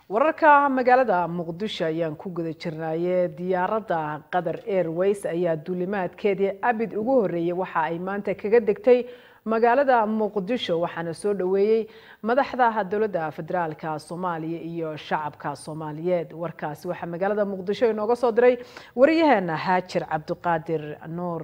wararka magaalada muqdisho ayaan ku guda jirnaaye diyaaradda qatar airways ayaa duulimaadkeedii abid ugu horeeyey waxa ay maanta kaga degtay magaalada muqdisho waxaana soo dhoweeyey madaxda dowladda federaalka soomaaliya iyo shacabka soomaaliyeed warkaasi waxaa magaalada muqdisho inooga soo diray wariyaheena haajir cabdiqaadir nuur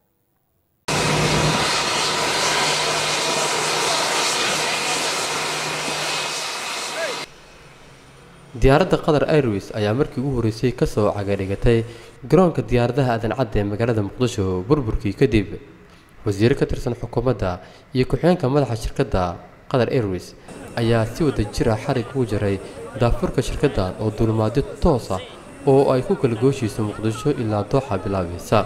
diyaaradda qatar airways ayaa markii ugu horreysay ka soo cagadhigatay garoonka diyaaradaha aadan cadda ee magaalada muqdisho burburkii kadib wasiire ka tirsan xukuumadda iyo ku-xigeenka madaxa shirkadda qatar airways ayaa si wada jira xarig ugu jaray daafurka shirkaddan oo duulimaadyo toos ah oo ay ku kala gooshiiso muqdisho ilaa dooxa bilaabaysa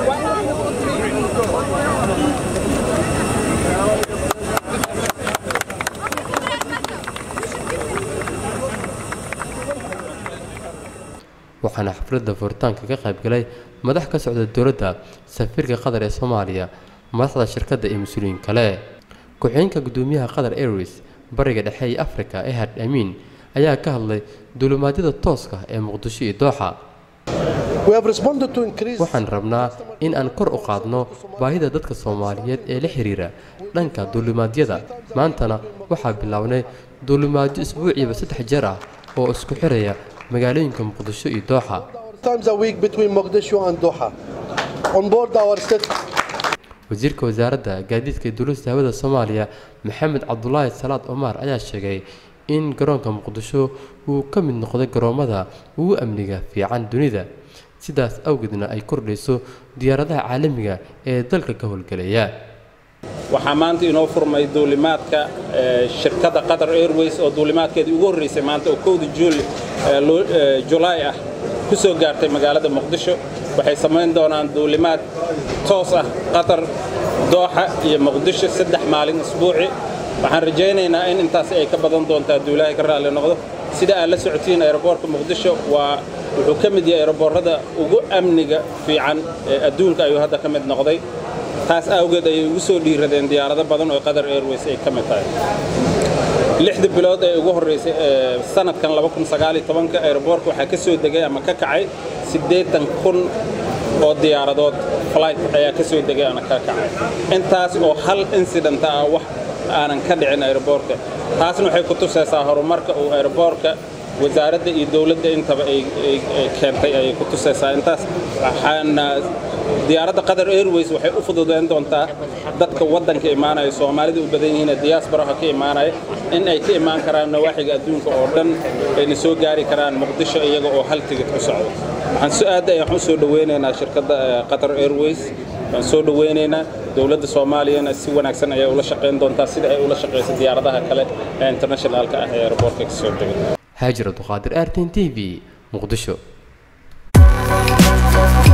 waxaana xafladda furitaanka ka qaybgalay madax ka socda dowladda safiirka qatar ee soomaaliya madaxda shirkadda iyo mas-uuliyiin kale ku-xigeenka gudoomiyaha qatar airways bariga dhexe ee africa ehad amiin ayaa ka hadlay duulimaadyada tooska ee muqdisho iyo dooxa waxaan rabnaa in aan kor u qaadno baahida dadka soomaaliyeed ee la xiriira dhanka duulimaadyada maantana waxaa bilownay duulimaadyo isbuuciiba saddex jeer ah oo isku xiraya magaalooyinka muqdisho iyo dooxa wasiirka wasaaradda gaadiidka ee dowladda hawada soomaaliya maxamed cabdulaahi salaad omar ayaa sheegay in garoonka muqdisho uu ka mid noqday garoommada ugu amniga fiican dunida sidaas awgeedna ay kordhayso diyaaradaha caalamiga ee dalka ka howlgelaya waxaa maanta inoo furmay duulimaadka shirkadda qatar airways oo duulimaadkeedii ugu horreysay maanta oo kowda julaay ah ku soo gaartay magaalada muqdisho waxay samayn doonaan duulimaad toos ah qatar dooxa iyo muqdisho saddex maalin isbuuci waxaan rajaynaynaa in intaas ay ka badan doontaa duulaahay ka raalli noqdo sida aad la socotiin aeroboortka muqdisho waa wuxuu ka mid yahay aeroboorrada ugu amniga fiican ee adduunka ayuu hadda ka mid noqday taas awgeed ayay ugu soo dhiiradeen diyaarado badan oo qatar airways ay ka mid tahay lixda bilood ee ugu horreysay sanadkan aeroboorka waxaa ka soo degay ama ka kacay siddeetan kun oo diyaaradood flight ayaa ka soo degay ama ka kacay intaas oo hal incident ah wax aanan ka dhicin aeroboorka taasna waxay ku tusaysaa horumarka uu aeroboorka wasaaradda iyo dowladda intaba ay keentay ayay ku tusaysaa intaas waxaana diyaaradda qatar airways waxay u fududayn doontaa dadka waddanka imaanaya soomaalida u badan yihiin diyaasbaraha ka imaanaya in ay ka imaan karaan nawaaxiga adduunka oo dhan ayna soo gaari karaan muqdisho iyaga oo hal tigid ku socdo waxaan su-aadda ayaan u soo dhoweynaynaa shirkadda qatar airways waan soo dhoweynaynaa dowladda soomaaliyana si wanaagsan ayay ula shaqayn doontaa sida ay ula shaqayso diyaaradaha kale ee internationalka ah ee aeroboortka ka soo degay haajir abduqaadir artin t v muqdisho